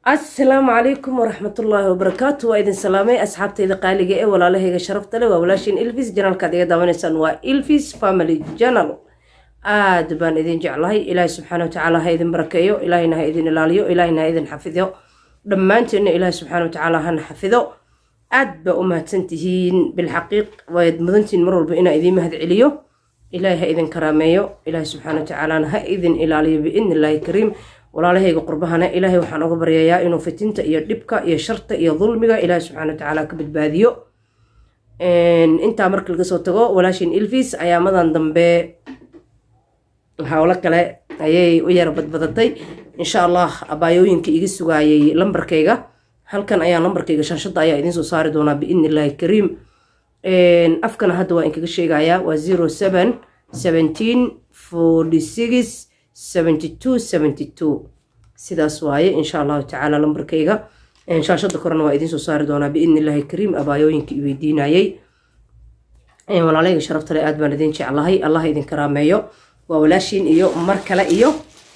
asalaamu calaykum waraxmatullaahi wabarakaatu waa idin salaamay asxaabtayda qaaliga ee walaalahayga sharafta leh waa walaashiin ilvis janalkaad iga daawanaysaan waa ilvis family janal aad baan idin jeclahay ilaahay subxaana watacaala ha idin barakeeyo ilaahayna ha idin ilaaliyo ilaahayna ha idin xafido dhammaanteenna ilaahay subxaana watacaala hana xafido aad baa u mahadsantihiin bilxaqiiq waad mudantihiin mar walba inaa idiin mahad celiyo ilaahay ha idin karaameeyo ilaahay subxaana watacaalana ha idin ilaaliyo biidni illaahi kariim walaalahayga qurbahana ilaahay waxaan uga baryayaa inuu fitinta iyo dhibka iyo sharta iyo dulmiga ilaahay subxana watacaala ka badbaadiyo intaa marka laga soo tago walaashin ilvis ayaamadan dambe howlo kale ayay u yara badbadatay insha allah abaayooyinka iga sugaayay lambarkayga halkan ayaa lambarkayga shaashadda ayaa idiin soo saari doonaa biidni illaahi kariim afkana hadda waa inkaga sheegayaa waa zero seven seventeen forty six seventy two seventy two sidaas waaye insha allahu tacaala lambarkayga shaashada korena waa idiin soo saari doonaa biidni illaahi kariim abaayooyinka i weydiinayay walaalayga sharaftale aad baan idin jeclahay allah idin karaameeyo waa walaashiin iyo mar kale iyo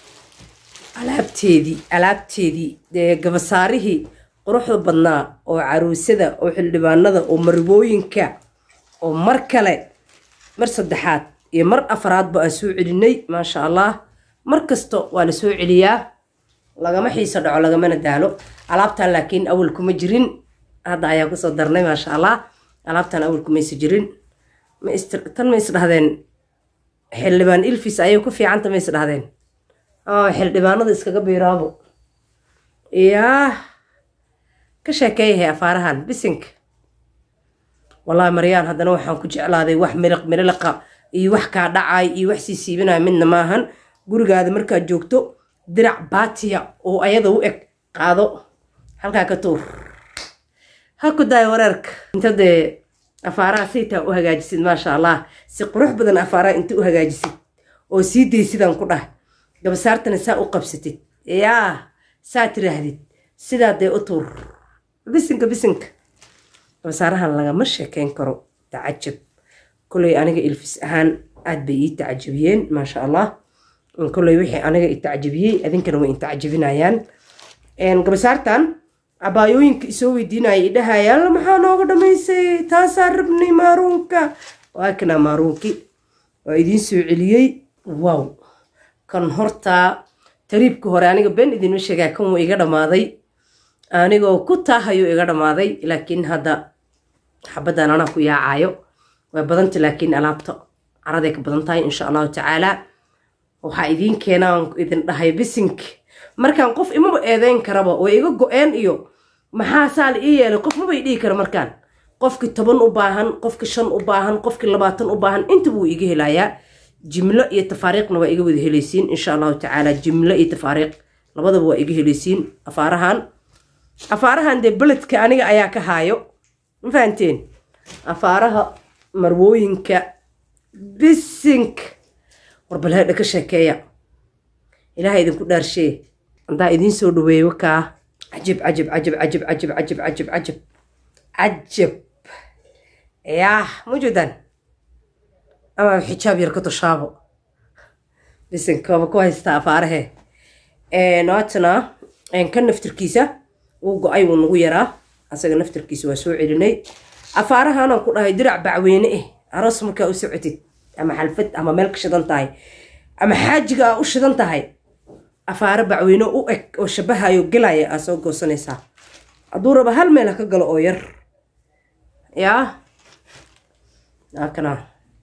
alaabteedii alaabteedii dee gabasaarihii quruxda badnaa oo caruusada oo xildhibaanada oo maribooyinka oo mar kale mar saddexaad iyo mar afraadba aan soo celinay maasha allah mar kasta waa la soo celiyaa lagama xiiso dhaco lagamana daalo alaabtan laakiin awal kuma jirin hadda ayaa kusoo darnay maasha allah alaabtan awal kumaysa jirin tan ma isdhahdeen xildhibaan ilfis ayay ku fiicanta ma isdhahdeen xildhibaanada iskaga biiraabo yaa ka sheekeeyahay afaarahan bisinka wallaahi maryaan haddana waxaan ku jeclaaday wax miliq miliqa iyo wax kaa dhacay iyo wax sii siibinaya midna maahan gurigaada markaad joogto dirac baatiya oo ayada u eg qaado halkaa ka tuur ha ku daayo wareerka inta dee afaaraha saytaa u hagaajisid maasha allah si qurux badan afaaraha inta u hagaajisid oo sii daysidaan ku dhah gabasaartana saa u qabsatid yaa saa tiraahdid sidaa dee u tuur bisinka bisinka gabasaarahan lagama sheekeyn karo tacajab koley aniga ilfis ahaan aad bay ii tacajabiyeen maasha allah koley wixii aniga i tacjabiyey adinkana way intacjabinayaan gabasaartan abaayooyinka isoo weydiinaya idhahaya alla maxaa nooga dhamaysay taasaa rabnay maaruunka waa kanaa maaruunki waa idiin soo celiyey wow kan hortaa tariibka hore aniga been idinma sheegaa kan wuu iga dhammaaday anigoo ku taahayo iga dhammaaday laakiin hadda xabaddan anaa ku yaacayo way badanta laakiin alaabta caraday ka badan tahay insha allahu tacaala waxaa idiin keenaan idin dhahay bisink markaan qof imaba eedeyn karaba oo iga go-een iyo maxaa saa la ii yeelay qof mabay dhihi kara markaan qofkii toban u baahan qofkii shan u baahan qofkii labaatan u baahan intaba wuu iga helayaa jimlo iyo tafaariiqna waa iga wada helaysiin insha allahu tacaala jimlo iyo tafaariiq labadaba waa iga helaysiin afaarahan afaarahan dee beledka aniga ayaa ka haayo ma fahanteen afaaraha marwooyinka bisink warbaleedha ka sheekeeya ilaaha idinku dhaarshee haddaa idiin soo dhaweeyo kaa cajib cajib cajib cajib cajib cajib cajib cajib cajib yaah mujudan ama xijaab yar ka tushaabo bisinkooba ku haystaa afaarahe noatana ka naftirkiisa wuu go-ay wuu nagu yaraa asaga naftirkiisa waa soo celinay afaarahanaan ku dhahay dirac bacweyne eh aroos markaa u socotid ama xalfad ama meel ka shidan tahay ama xaajiga aa u shidan tahay afaaro bacweyne u eg oo shabahayo gelaya aa soo goosanaysaa hadduu raba hal meel ha ka galo oo yar yaa akana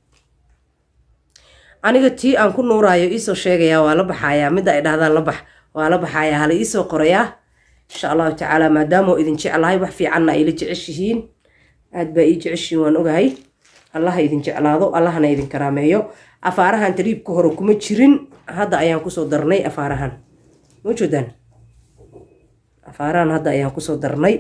aniga tii aan ku nuuraayo iisoo sheegayaa waa la baxayaa midda ay dhahdaan la bax waa la baxayaa hala iisoo qorayaa insha allahu tacaala maadaamoo idin jeclahay wax fiicanna ayla jeceshihiin aad baa ii jeceshihiin waan ogahay allaha idin jeclaado allahana idin karaameeyo afaarahan tariibka hore kuma jirin hadda ayaan kusoo darnay afaarahan majudan afaarahan hadda ayaan kusoo darnay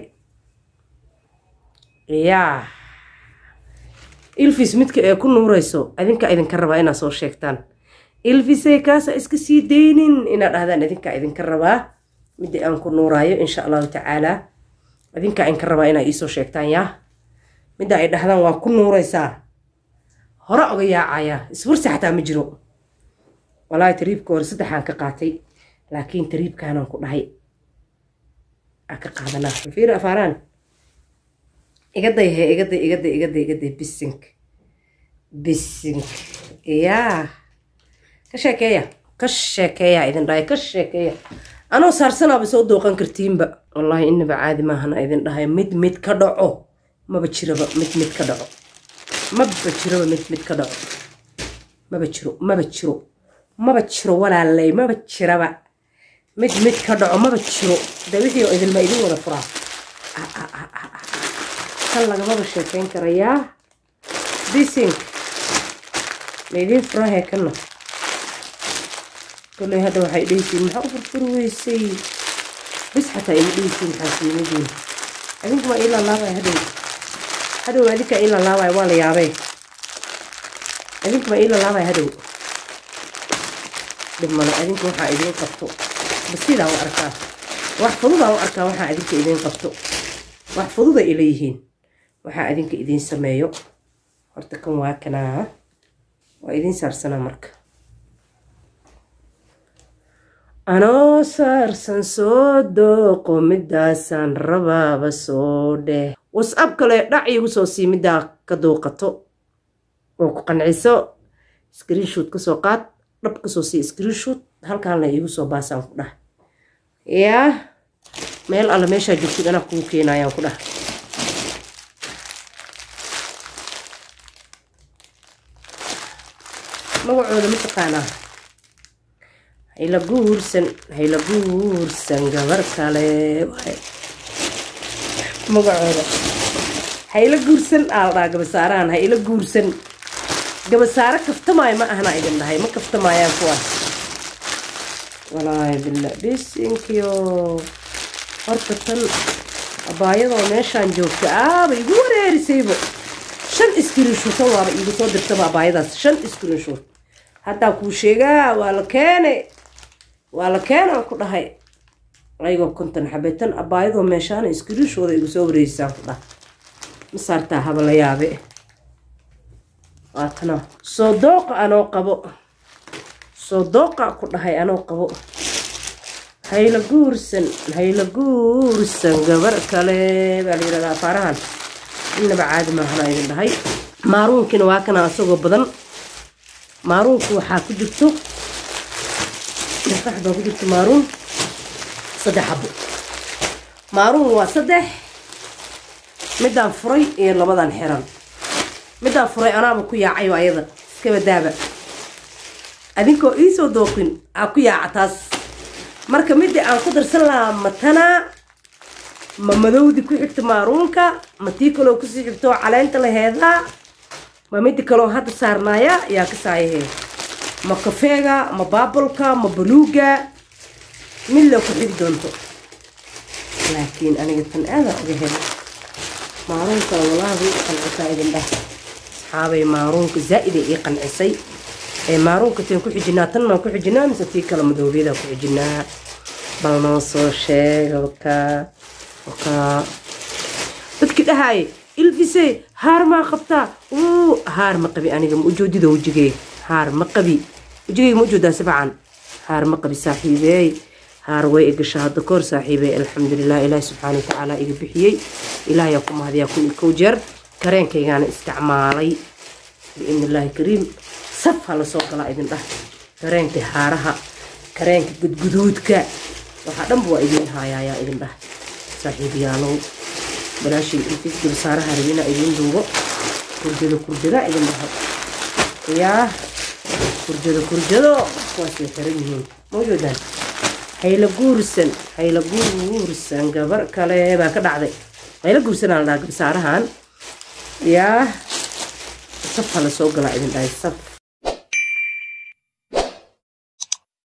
yaa ilfis midka ee ku nuurayso adinkaa idinka rabaa inaad soo sheegtaan ilfisey kaasa iska sii daynin inaad dhahdaan idinkaa idinka rabaa midda aan ku nuuraayo insha allahu tacaalaa adinkaa idinka rabaa inaad iisoo sheegtaan yaa midda ay dhahdaan waa ku nuuraysaa hore oga yaacaya isfursi xataa ma jiro walaahi tariibka hore saddexaan ka qaatay laakiin tariibkaanaan ku dhahay aa ka qaadanaa fiiri afaaraan igaday he igaday igaday igaday igaday bisink bisink yaa ka sheekeeya ka sheekeeya idin dhahay ka sheekeeya anoo saarsanaaba soo dooqan kartiinba wallaahi inaba caadi maahana idin dhahay mid mid ka dhaco maba jiraba mid mid ka dhaco maba jiraba mid mid ka dhaco maba jiro maba jiro maba jiro walaalay maba jiraba mid mid ka dhaco maba jiro de wixii oo idinma idin wada furaa kan lagamaba sheekeyn karayaa bisink ma idiin furahee kanna koley hadda waxay dhehaysiin maxaa u furfuri weysay bis xataa ima dhehaysiin xaasiimadiin adinku ma ii laalaabaya hadhow hadhow adinka ii laalaabaya waa la yaabee adinku ma ii laalaabaya hadhow dhib male adinku waxaa idiin qabto basidaa u arkaa wax fududaa u arkaa waxaa adinka idiin qabto wax fududa ila yihiin waxaa adinka idiin sameeyo horta kan waa kanaa waa idiin saarsanaa marka anoo saarsan soo dooqo midaasaan rabaaba soo dheh wasab kale dhac iigu soo sii middaa ka dooqato oo ku qanciso screenshoot kasoo qaad dhab kasoo sii screenshoot halkaanla iigu soo baasaan ku dhah yaa meel alle meeshaa joogtid anaa kugu keenayaan ku dhah magacooda ma taqaanaa hayla guursan hayla guursan gabar kale waay magacooda hayla guursan aa la dhaha gabasaarahan hayla guursan gabasaaro kaftamaayo ma ahna idin dhahay ma kaftamaayaan kuwaas walaahi bila bisinkiyo horta tan abaayadoo meeshaan joogta aaba igu wareerisaybo shan iskrinshuutan waaba iigu soo dirtaba abaayadaas shan iskrinshuut haddaa kuu sheegaa waa la keenay waa la keenaan ku dhahay ayagoo konton xabeetan abaayadoo meeshaana iskriinshooda igu soo wareerisaan ku dhahay ma saartaa haba la yaabe waatana soo dooqa anoo qabo soo dooqa ku dhahay anoo qabo hayla guursan hayla guursan gabar kale baa la yidhahdaa afaarahan innaba caadi maahana idin dhahay maaruunkiina waa kana asagoo badan maaruunku waxaa ku jirto dhaqax baa ku jirto maaruun saddex xabo maaruun waa saddex midaan furay iyo labadan xiran midaan furay anaaba ku yaacayo ayada iskaba daaba adinkoo iisoo dooqin aa ku yaaca taas marka midii aan ku darsan lahaa matanaa ma madowdi ku xigta maaruunka ma tii kaloo kusii xigto caleenta laheedaa ma midi kaloo hadda saarnaaya yaa ka saayahee ma kafeega ma baabalka ma baluuga mid la ku xigi doonto laakiin aniga tan aadaan uga helay maaruunkana walaahi qancisaa idin dheh asxaabay maaruunka zaa'ida ii qancisay ee maaruunka teen ku xijinaa tan maan ku xijinaa mise tii kale madoobiyadaa ku xijinaa bal noo soo sheega wakaa wakaa dadkii dhahaaye ilfise haar maa qabtaa uu haar ma qabi aniga ma ujoodida wejigee haar ma qabi wejigeyga ma ujoodaa sabcan haar ma qabi saaxiibeey haar way igasha hadda koor saaxiibey alxamdulilah ilaahi subxaana watacaala iga bixiyey ilaahayaa ku mahadiyaa kun iyo kow jeer kareenkaygaana isticmaalay biidni illaahi kariim saf ha lasoo galaa idin dhah kareenka haaraha kareenka gudguduudka waxaa dhanba waa idiin haayayaa idin dhah saaxiibayaalow balaashay intiis gabsaaraha rabina idiin duubo kurjado kurjada idin dhaho yaa kurjado kurjado kuwaasay xiran yihiin mawjoodaan hayla guursan hayla guursan gabar kale baa ka dhacday hayla guursan aa la dhaha gabsaarahan yaa saf ha lasoo galaa idin dhahay saf